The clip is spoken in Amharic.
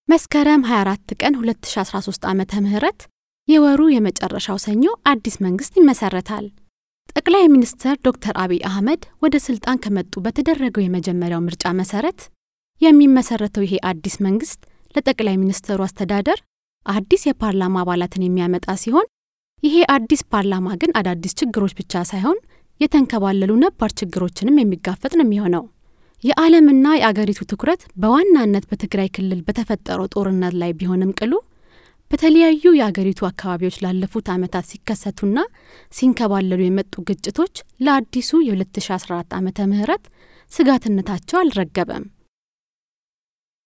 መስከረም 24 ቀን 2013 ዓመተ ምህረት የወሩ የመጨረሻው ሰኞ አዲስ መንግስት ይመሰረታል። ጠቅላይ ሚኒስትር ዶክተር አብይ አህመድ ወደ ስልጣን ከመጡ በተደረገው የመጀመሪያው ምርጫ መሰረት የሚመሰረተው ይሄ አዲስ መንግስት ለጠቅላይ ሚኒስትሩ አስተዳደር አዲስ የፓርላማ አባላትን የሚያመጣ ሲሆን ይሄ አዲስ ፓርላማ ግን አዳዲስ ችግሮች ብቻ ሳይሆን የተንከባለሉ ነባር ችግሮችንም የሚጋፈጥ ነው የሚሆነው። የዓለምና የአገሪቱ ትኩረት በዋናነት በትግራይ ክልል በተፈጠረው ጦርነት ላይ ቢሆንም ቅሉ በተለያዩ የአገሪቱ አካባቢዎች ላለፉት ዓመታት ሲከሰቱና ሲንከባለሉ የመጡ ግጭቶች ለአዲሱ የ2014 ዓመተ ምህረት ስጋትነታቸው አልረገበም።